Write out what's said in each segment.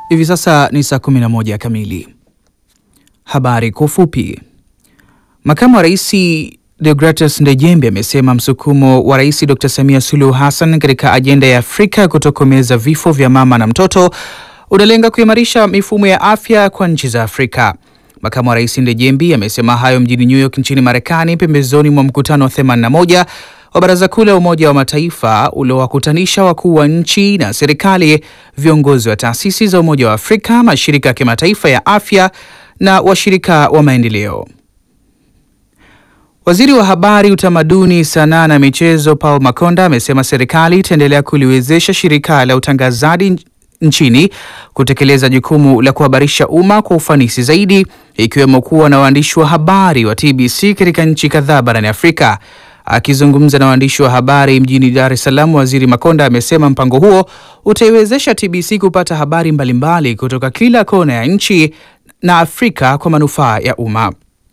Hivi sasa ni saa 11 kamili. Habari kwa ufupi. Makamu wa Rais Deogratus Ndejembe amesema msukumo wa Rais Dr. Samia Suluhu Hassan katika ajenda ya Afrika ya kutokomeza vifo vya mama na mtoto unalenga kuimarisha mifumo ya afya kwa nchi za Afrika. Makamu wa Rais Ndejembe amesema hayo mjini New York nchini Marekani pembezoni mwa mkutano wa 81 wa Baraza Kuu la Umoja wa Mataifa uliowakutanisha wakuu wa nchi na serikali, viongozi wa taasisi za Umoja wa Afrika, mashirika ya kimataifa ya afya na washirika wa maendeleo. Waziri wa Habari, Utamaduni, Sanaa na Michezo Paul Makonda amesema serikali itaendelea kuliwezesha shirika la utangazaji nchini kutekeleza jukumu la kuhabarisha umma kwa ufanisi zaidi, ikiwemo kuwa na waandishi wa habari wa TBC katika nchi kadhaa barani Afrika. Akizungumza na waandishi wa habari mjini Dar es Salaam, Waziri Makonda amesema mpango huo utaiwezesha TBC kupata habari mbalimbali kutoka kila kona ya nchi na Afrika kwa manufaa ya umma.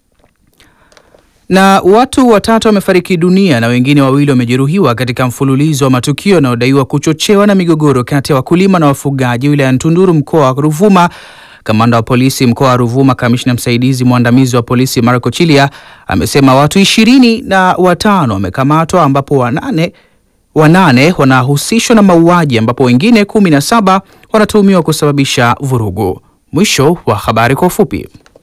Na watu watatu wamefariki dunia na wengine wawili wamejeruhiwa katika mfululizo wa matukio yanayodaiwa kuchochewa na migogoro kati ya wakulima na wafugaji wilayani Tunduru, mkoa wa Ruvuma. Kamanda wa polisi mkoa wa Ruvuma, kamishna msaidizi mwandamizi wa polisi Marco Chilia amesema watu ishirini na watano wamekamatwa ambapo wanane wanane wanahusishwa na mauaji ambapo wengine kumi na saba wanatuhumiwa kusababisha vurugu. Mwisho wa habari kwa ufupi.